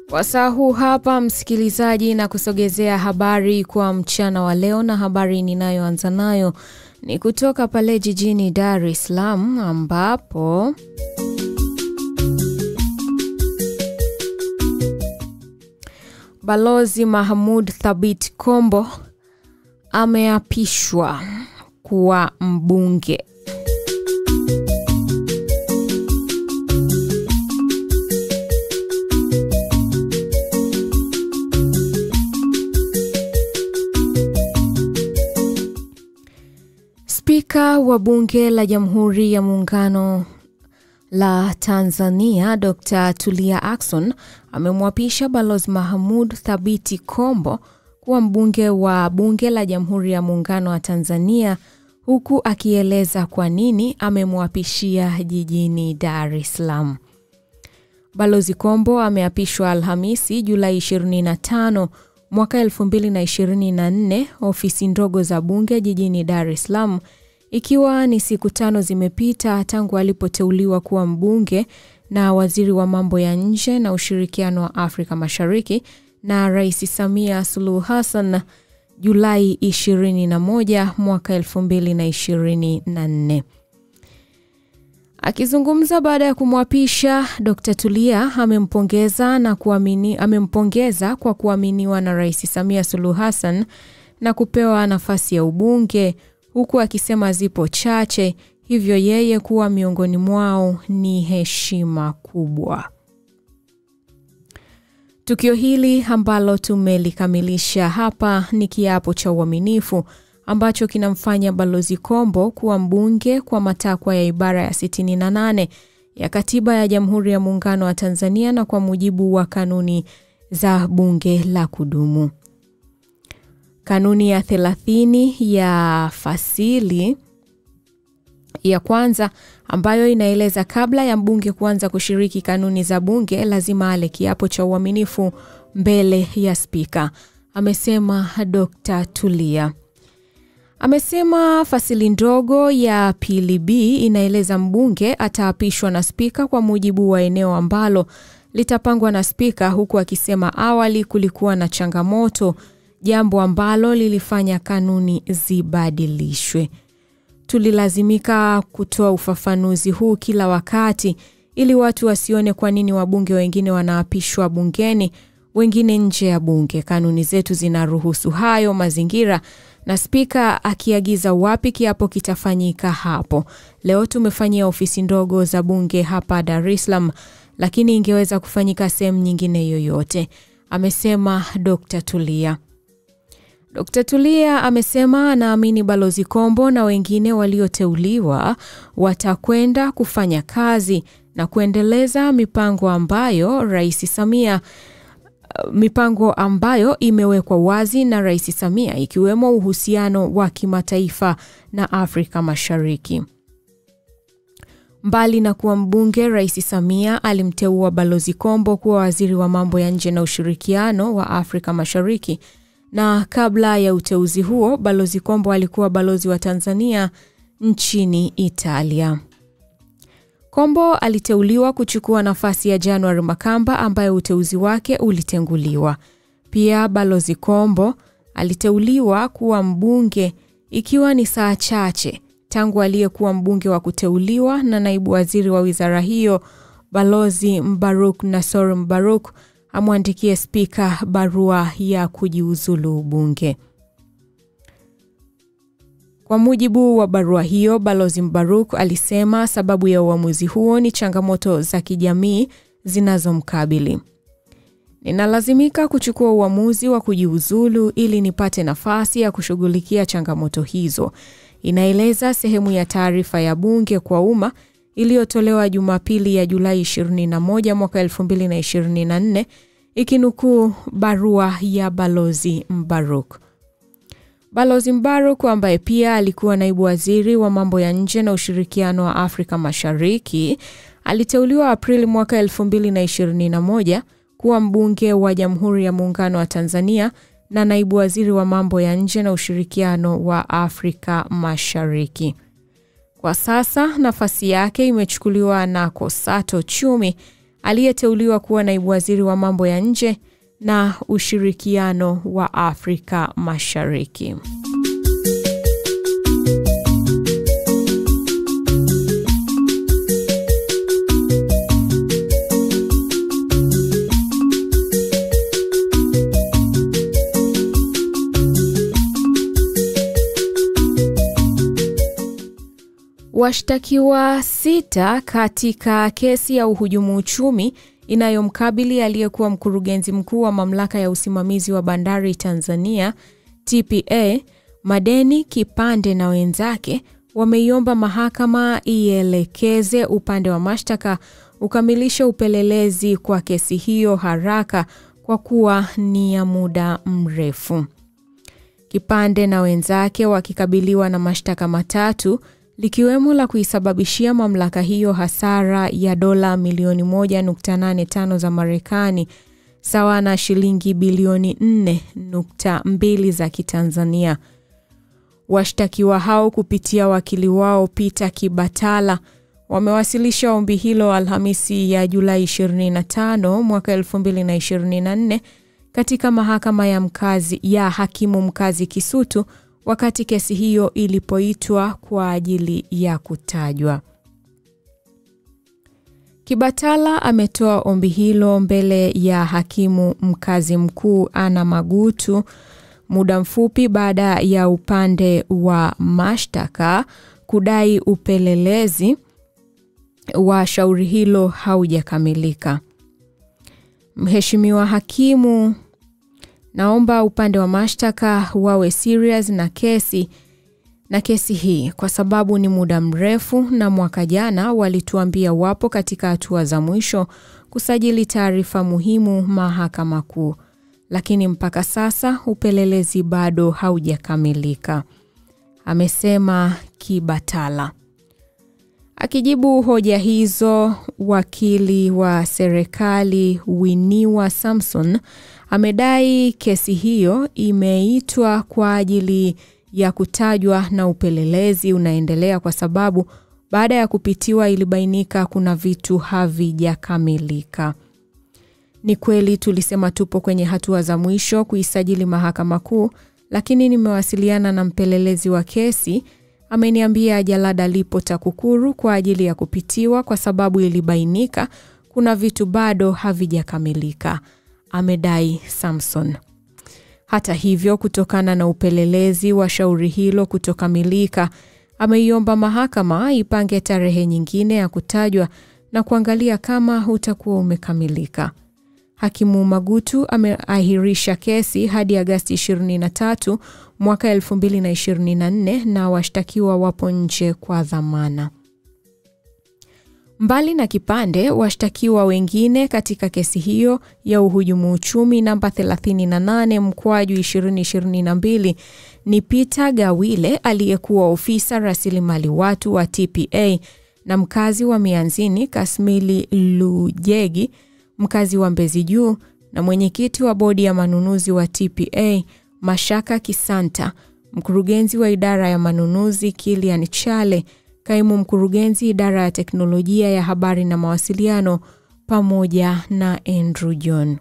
Wasaa huu hapa msikilizaji, na kusogezea habari kwa mchana wa leo, na habari ninayoanza nayo ni kutoka pale jijini Dar es Salaam ambapo Balozi Mahmud Thabit Kombo ameapishwa kuwa mbunge. Spika wa Bunge la Jamhuri ya Muungano la Tanzania Dr. Tulia Ackson amemwapisha Balozi Mahmud Thabiti Kombo kuwa mbunge wa Bunge la Jamhuri ya Muungano wa Tanzania huku akieleza kwa nini amemwapishia jijini Dar es Salaam. Balozi Kombo ameapishwa Alhamisi Julai 25 mwaka 2024 ofisi ndogo za bunge jijini Dar es Salaam ikiwa ni siku tano zimepita tangu alipoteuliwa kuwa mbunge na waziri wa mambo ya nje na ushirikiano wa Afrika Mashariki na Rais Samia Suluhu Hassan Julai 21 mwaka 2024. Akizungumza baada ya kumwapisha, Dr. Tulia amempongeza na kuamini, amempongeza kwa kuaminiwa na Rais Samia Suluhu Hassan na kupewa nafasi ya ubunge huku akisema zipo chache, hivyo yeye kuwa miongoni mwao ni heshima kubwa. Tukio hili ambalo tumelikamilisha hapa ni kiapo cha uaminifu ambacho kinamfanya Balozi Kombo kuwa mbunge kwa matakwa ya ibara ya 68 ya Katiba ya Jamhuri ya Muungano wa Tanzania na kwa mujibu wa kanuni za Bunge la Kudumu. Kanuni ya 30 ya fasili ya kwanza ambayo inaeleza kabla ya mbunge kuanza kushiriki kanuni za bunge lazima ale kiapo cha uaminifu mbele ya spika, amesema Dr. Tulia. Amesema fasili ndogo ya pili B inaeleza mbunge ataapishwa na spika kwa mujibu wa eneo ambalo litapangwa na spika, huku akisema awali kulikuwa na changamoto, jambo ambalo lilifanya kanuni zibadilishwe. Tulilazimika kutoa ufafanuzi huu kila wakati ili watu wasione kwa nini wabunge wengine wanaapishwa bungeni, wengine nje ya bunge. Kanuni zetu zinaruhusu hayo mazingira na spika akiagiza wapi kiapo kitafanyika hapo. Leo tumefanyia ofisi ndogo za bunge hapa Dar es Salaam, lakini ingeweza kufanyika sehemu nyingine yoyote, amesema Dr. Tulia. Dr. Tulia amesema anaamini Balozi Kombo na wengine walioteuliwa watakwenda kufanya kazi na kuendeleza mipango ambayo Rais Samia mipango ambayo imewekwa wazi na Rais Samia ikiwemo uhusiano wa kimataifa na Afrika Mashariki. Mbali na kuwa mbunge, Rais Samia alimteua Balozi Kombo kuwa waziri wa mambo ya nje na ushirikiano wa Afrika Mashariki na kabla ya uteuzi huo Balozi Kombo alikuwa balozi wa Tanzania nchini Italia. Kombo aliteuliwa kuchukua nafasi ya January Makamba ambaye uteuzi wake ulitenguliwa. Pia Balozi Kombo aliteuliwa kuwa mbunge ikiwa ni saa chache tangu aliyekuwa mbunge wa kuteuliwa na naibu waziri wa wizara hiyo Balozi Mbaruk Nasor Mbaruk amwandikie spika barua ya kujiuzulu ubunge. Kwa mujibu wa barua hiyo, Balozi Mbaruk alisema sababu ya uamuzi huo ni changamoto za kijamii zinazomkabili. Ninalazimika kuchukua uamuzi wa kujiuzulu ili nipate nafasi ya kushughulikia changamoto hizo, inaeleza sehemu ya taarifa ya bunge kwa umma iliyotolewa Jumapili ya Julai 21 mwaka 2024 ikinukuu barua ya Balozi Mbaruk. Balozi Mbaruk ambaye pia alikuwa naibu waziri wa mambo ya nje na ushirikiano wa Afrika Mashariki aliteuliwa Aprili mwaka 2021 kuwa mbunge wa Jamhuri ya Muungano wa Tanzania na naibu waziri wa mambo ya nje na ushirikiano wa Afrika Mashariki. Kwa sasa nafasi yake imechukuliwa na Kosato Chumi aliyeteuliwa kuwa naibu waziri wa mambo ya nje na ushirikiano wa Afrika Mashariki. Washtakiwa sita katika kesi ya uhujumu uchumi inayomkabili aliyekuwa mkurugenzi mkuu wa mamlaka ya usimamizi wa bandari Tanzania TPA Madeni Kipande na wenzake wameiomba mahakama ielekeze upande wa mashtaka ukamilishe upelelezi kwa kesi hiyo haraka kwa kuwa ni ya muda mrefu. Kipande na wenzake wakikabiliwa na mashtaka matatu likiwemo la kuisababishia mamlaka hiyo hasara ya dola milioni 1.85 za Marekani sawa na shilingi bilioni 4.2 za Kitanzania. Washtakiwa hao kupitia wakili wao Peter Kibatala wamewasilisha ombi hilo Alhamisi ya Julai 25 mwaka 2024 katika mahakama ya mkazi ya hakimu mkazi Kisutu wakati kesi hiyo ilipoitwa kwa ajili ya kutajwa. Kibatala ametoa ombi hilo mbele ya hakimu mkazi mkuu Ana Magutu muda mfupi baada ya upande wa mashtaka kudai upelelezi wa shauri hilo haujakamilika. Mheshimiwa hakimu, naomba upande wa mashtaka wawe serious na kesi na kesi hii kwa sababu ni muda mrefu, na mwaka jana walituambia wapo katika hatua za mwisho kusajili taarifa muhimu Mahakama Kuu, lakini mpaka sasa upelelezi bado haujakamilika, amesema Kibatala. Akijibu hoja hizo, wakili wa serikali Winiwa Samson amedai kesi hiyo imeitwa kwa ajili ya kutajwa na upelelezi unaendelea kwa sababu baada ya kupitiwa ilibainika kuna vitu havijakamilika. Ni kweli tulisema tupo kwenye hatua za mwisho kuisajili Mahakama Kuu, lakini nimewasiliana na mpelelezi wa kesi ameniambia jalada lipo TAKUKURU kwa ajili ya kupitiwa kwa sababu ilibainika kuna vitu bado havijakamilika, amedai Samson. Hata hivyo, kutokana na upelelezi wa shauri hilo kutokamilika, ameiomba mahakama ipange tarehe nyingine ya kutajwa na kuangalia kama utakuwa umekamilika. Hakimu Magutu ameahirisha kesi hadi Agasti 23 mwaka 2024 na washtakiwa wapo nje kwa dhamana. Mbali na Kipande, washtakiwa wengine katika kesi hiyo ya uhujumu uchumi namba 38 mkwaju 2022 ni Peter Gawile aliyekuwa ofisa rasilimali watu wa TPA na mkazi wa Mianzini Kasmili Lujegi mkazi wa Mbezi Juu na mwenyekiti wa bodi ya manunuzi wa TPA Mashaka Kisanta, mkurugenzi wa idara ya manunuzi Kilian Chale, kaimu mkurugenzi idara ya teknolojia ya habari na mawasiliano pamoja na Andrew John.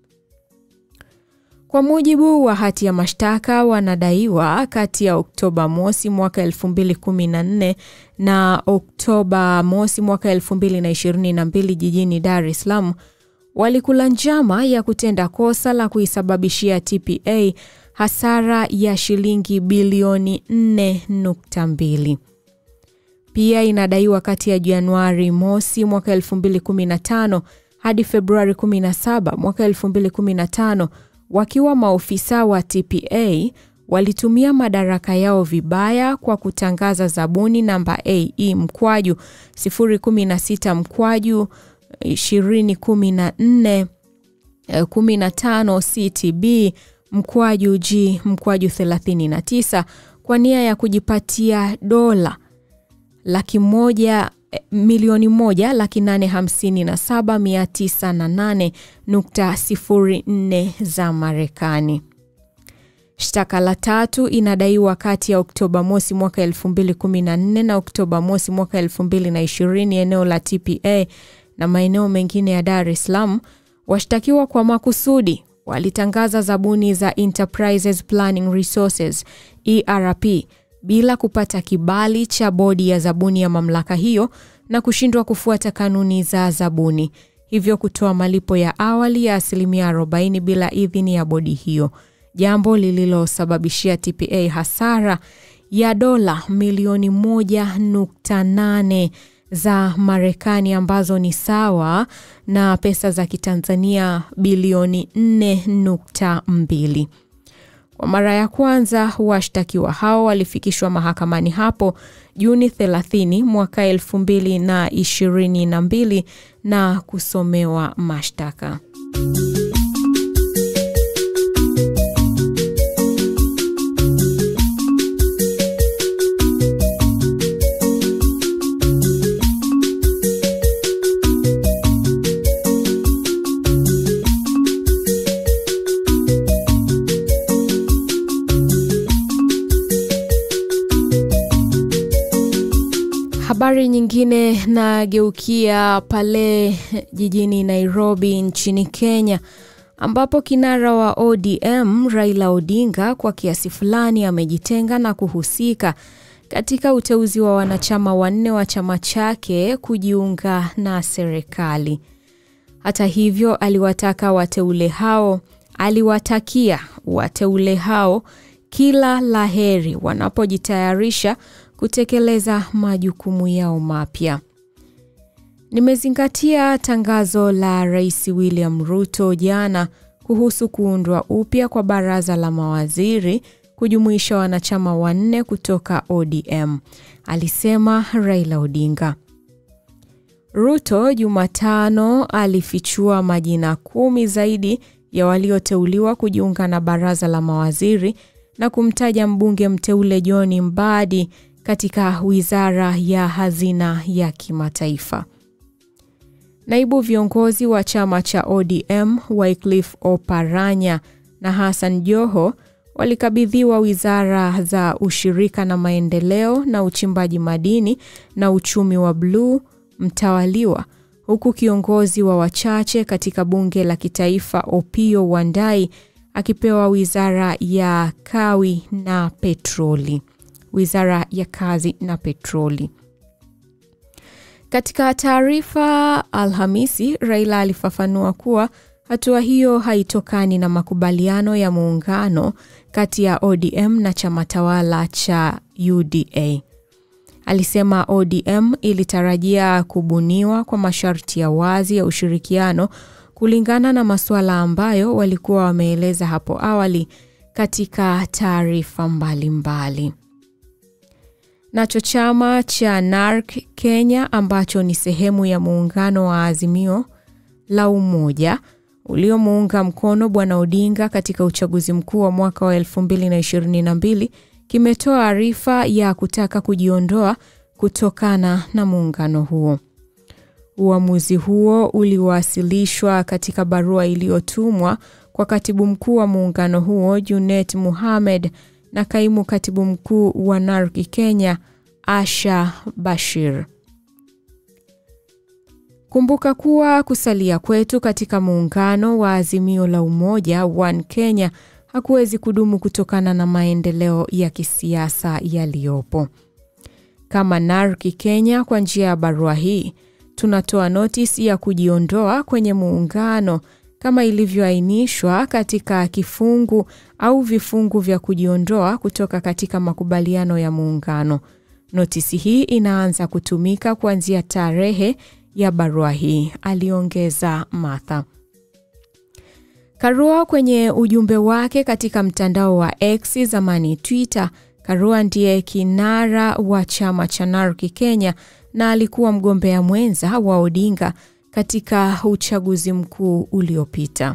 Kwa mujibu wa hati ya mashtaka, wanadaiwa kati ya Oktoba mosi mwaka 2014 na Oktoba mosi mwaka 2022 jijini Dar es Salaam walikula njama ya kutenda kosa la kuisababishia TPA hasara ya shilingi bilioni 4.2. Pia inadaiwa kati ya Januari mosi mwaka 2015 hadi Februari 17 mwaka 2015 wakiwa maofisa wa TPA walitumia madaraka yao vibaya kwa kutangaza zabuni namba AE mkwaju 016 mkwaju 2014 15 CTB mkwaju G mkwaju 39 kwa nia ya kujipatia dola laki moja milioni moja laki nane hamsini na saba mia tisa na nane nukta sifuri nne za Marekani. Shtaka la tatu inadaiwa kati ya Oktoba mosi mwaka 2014 na Oktoba mosi mwaka 2020 eneo la TPA na maeneo mengine ya Dar es Salaam, washtakiwa kwa makusudi walitangaza zabuni za Enterprises Planning Resources ERP bila kupata kibali cha bodi ya zabuni ya mamlaka hiyo na kushindwa kufuata kanuni za zabuni, hivyo kutoa malipo ya awali ya asilimia 40 bila idhini ya bodi hiyo, jambo lililosababishia TPA hasara ya dola milioni 1.8 za Marekani ambazo ni sawa na pesa za Kitanzania bilioni 4.2. Kwa mara ya kwanza washtakiwa hao walifikishwa mahakamani hapo Juni 30 mwaka 2022 na kusomewa mashtaka. Habari nyingine nageukia pale jijini Nairobi nchini Kenya ambapo kinara wa ODM Raila Odinga kwa kiasi fulani amejitenga na kuhusika katika uteuzi wa wanachama wanne wa chama chake kujiunga na serikali. Hata hivyo, aliwataka wateule hao aliwatakia wateule hao kila laheri wanapojitayarisha kutekeleza majukumu yao mapya. Nimezingatia tangazo la Rais William Ruto jana kuhusu kuundwa upya kwa baraza la mawaziri kujumuisha wanachama wanne kutoka ODM, alisema Raila Odinga. Ruto Jumatano alifichua majina kumi zaidi ya walioteuliwa kujiunga na baraza la mawaziri na kumtaja mbunge mteule John Mbadi katika wizara ya hazina ya kimataifa. Naibu viongozi wa chama cha ODM Wycliffe Oparanya na Hassan Joho walikabidhiwa wizara za ushirika na maendeleo na uchimbaji madini na uchumi wa bluu mtawaliwa, huku kiongozi wa wachache katika bunge la kitaifa Opiyo Wandayi akipewa wizara ya kawi na petroli wizara ya kazi na petroli. Katika taarifa Alhamisi, Raila alifafanua kuwa hatua hiyo haitokani na makubaliano ya muungano kati ya ODM na chama tawala cha UDA. Alisema ODM ilitarajia kubuniwa kwa masharti ya wazi ya ushirikiano kulingana na masuala ambayo walikuwa wameeleza hapo awali katika taarifa mbalimbali. Nacho chama cha NARC Kenya ambacho ni sehemu ya muungano wa Azimio la Umoja uliomuunga mkono Bwana Odinga katika uchaguzi mkuu wa mwaka wa 2022 kimetoa arifa ya kutaka kujiondoa kutokana na muungano huo. Uamuzi huo uliwasilishwa katika barua iliyotumwa kwa katibu mkuu wa muungano huo Junet Mohamed na kaimu katibu mkuu wa NARC Kenya Asha Bashir. Kumbuka kuwa kusalia kwetu katika muungano wa Azimio la Umoja One Kenya hakuwezi kudumu kutokana na maendeleo ya kisiasa yaliyopo. Kama NARC Kenya, kwa njia ya barua hii tunatoa notisi ya kujiondoa kwenye muungano kama ilivyoainishwa katika kifungu au vifungu vya kujiondoa kutoka katika makubaliano ya muungano. Notisi hii inaanza kutumika kuanzia tarehe ya barua hii, aliongeza Martha Karua kwenye ujumbe wake katika mtandao wa X zamani Twitter. Karua ndiye kinara wa chama cha NARC Kenya na alikuwa mgombea mwenza wa Odinga katika uchaguzi mkuu uliopita.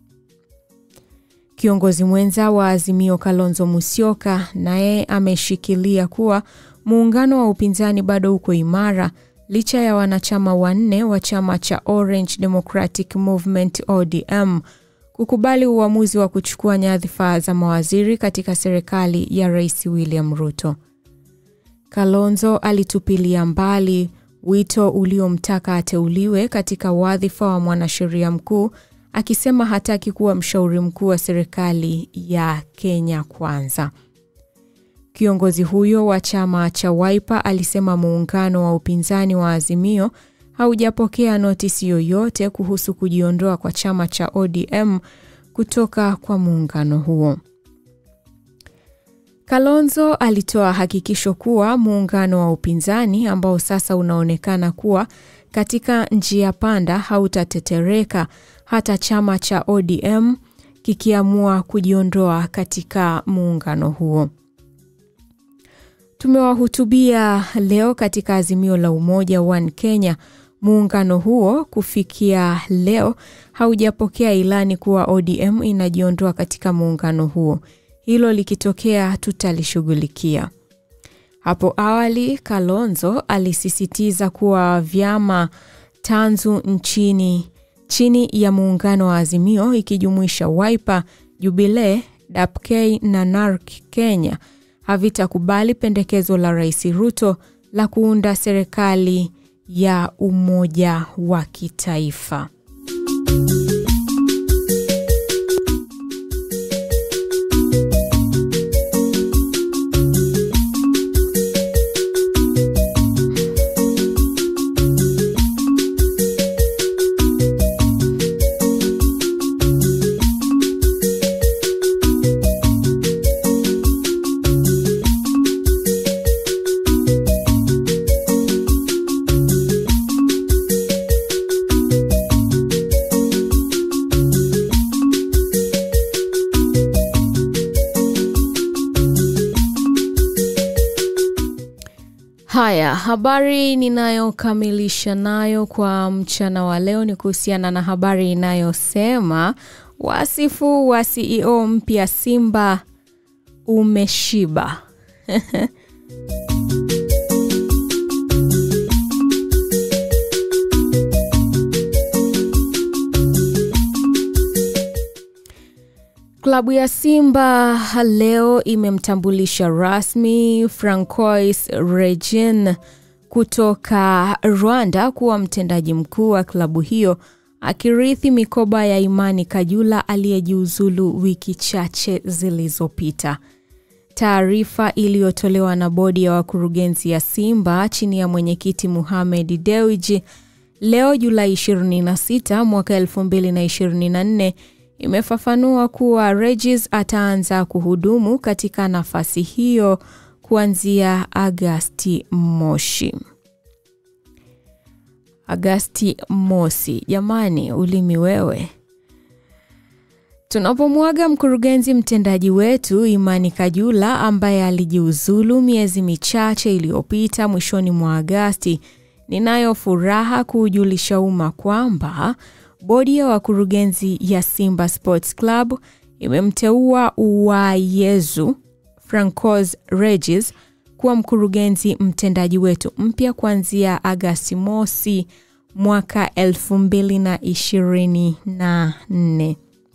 Kiongozi mwenza wa Azimio Kalonzo Musyoka naye ameshikilia kuwa muungano wa upinzani bado uko imara licha ya wanachama wanne wa chama cha Orange Democratic Movement ODM kukubali uamuzi wa kuchukua nyadhifa za mawaziri katika serikali ya Rais William Ruto. Kalonzo alitupilia mbali wito uliomtaka ateuliwe katika wadhifa wa mwanasheria mkuu, akisema hataki kuwa mshauri mkuu wa serikali ya Kenya Kwanza. Kiongozi huyo wa chama cha Wiper alisema muungano wa upinzani wa Azimio haujapokea notisi yoyote kuhusu kujiondoa kwa chama cha ODM kutoka kwa muungano huo. Kalonzo alitoa hakikisho kuwa muungano wa upinzani ambao sasa unaonekana kuwa katika njia panda hautatetereka hata chama cha ODM kikiamua kujiondoa katika muungano huo. Tumewahutubia leo katika Azimio la Umoja One Kenya. Muungano huo kufikia leo haujapokea ilani kuwa ODM inajiondoa katika muungano huo. Hilo likitokea tutalishughulikia. Hapo awali, Kalonzo alisisitiza kuwa vyama tanzu nchini chini ya muungano wa Azimio ikijumuisha Wiper, Jubilee, DAP-K na NARC Kenya havitakubali pendekezo la Rais Ruto la kuunda serikali ya umoja wa kitaifa. Haya, habari ninayokamilisha nayo kwa mchana wa leo ni kuhusiana na habari inayosema wasifu wa CEO mpya Simba umeshiba. Klabu ya Simba leo imemtambulisha rasmi Francois Regin kutoka Rwanda kuwa mtendaji mkuu wa klabu hiyo akirithi mikoba ya Imani Kajula aliyejiuzulu wiki chache zilizopita. Taarifa iliyotolewa na bodi ya wakurugenzi ya Simba chini ya mwenyekiti Mohamed Dewji leo Julai 26 mwaka 2024 imefafanua kuwa Regis ataanza kuhudumu katika nafasi hiyo kuanzia Agasti moshi. Agasti mosi. Jamani, ulimi wewe. Tunapomwaga mkurugenzi mtendaji wetu Imani Kajula ambaye alijiuzulu miezi michache iliyopita mwishoni mwa Agasti, ninayo furaha kuujulisha umma kwamba bodi ya wakurugenzi ya Simba Sports Club imemteua Uwayezu Francois Regis kuwa mkurugenzi mtendaji wetu mpya kuanzia Agasti mosi mwaka 2024.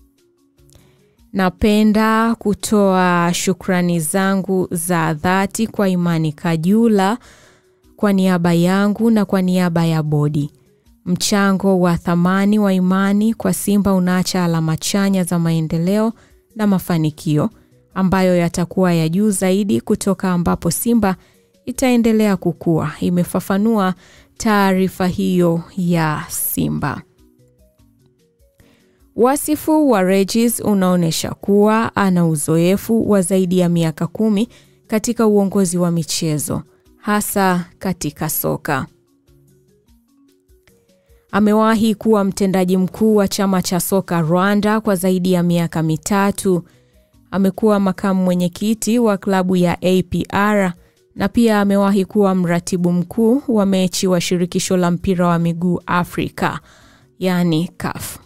Napenda kutoa shukrani zangu za dhati kwa Imani Kajula kwa niaba yangu na kwa niaba ya bodi. Mchango wa thamani wa Imani kwa Simba unaacha alama chanya za maendeleo na mafanikio ambayo yatakuwa ya juu zaidi kutoka ambapo Simba itaendelea kukua, imefafanua taarifa hiyo ya Simba. Wasifu wa Regis unaonyesha kuwa ana uzoefu wa zaidi ya miaka kumi katika uongozi wa michezo, hasa katika soka. Amewahi kuwa mtendaji mkuu wa chama cha soka Rwanda kwa zaidi ya miaka mitatu. Amekuwa makamu mwenyekiti wa klabu ya APR na pia amewahi kuwa mratibu mkuu wa mechi wa shirikisho la mpira wa miguu Afrika, yani CAF.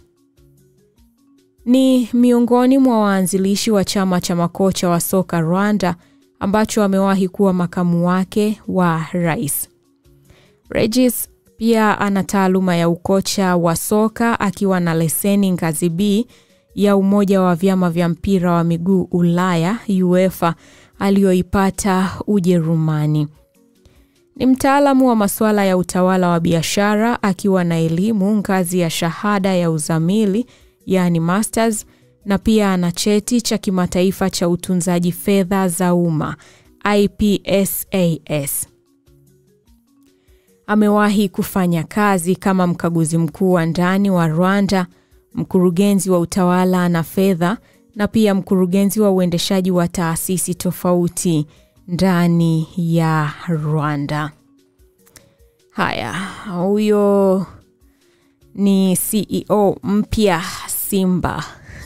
Ni miongoni mwa waanzilishi wa chama cha makocha wa soka Rwanda ambacho amewahi kuwa makamu wake wa rais. Regis pia ana taaluma ya ukocha wa soka akiwa na leseni ngazi B ya Umoja wa Vyama vya Mpira wa Miguu Ulaya UEFA aliyoipata Ujerumani. Ni mtaalamu wa masuala ya utawala wa biashara akiwa na elimu ngazi ya shahada ya uzamili, yaani masters, na pia ana cheti cha kimataifa cha utunzaji fedha za umma IPSAS. Amewahi kufanya kazi kama mkaguzi mkuu wa ndani wa Rwanda, mkurugenzi wa utawala na fedha na pia mkurugenzi wa uendeshaji wa taasisi tofauti ndani ya Rwanda. Haya, huyo ni CEO mpya Simba.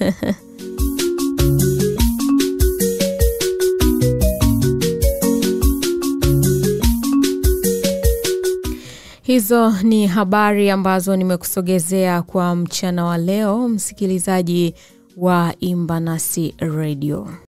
Hizo ni habari ambazo nimekusogezea kwa mchana wa leo, msikilizaji wa Imba Nasi Radio.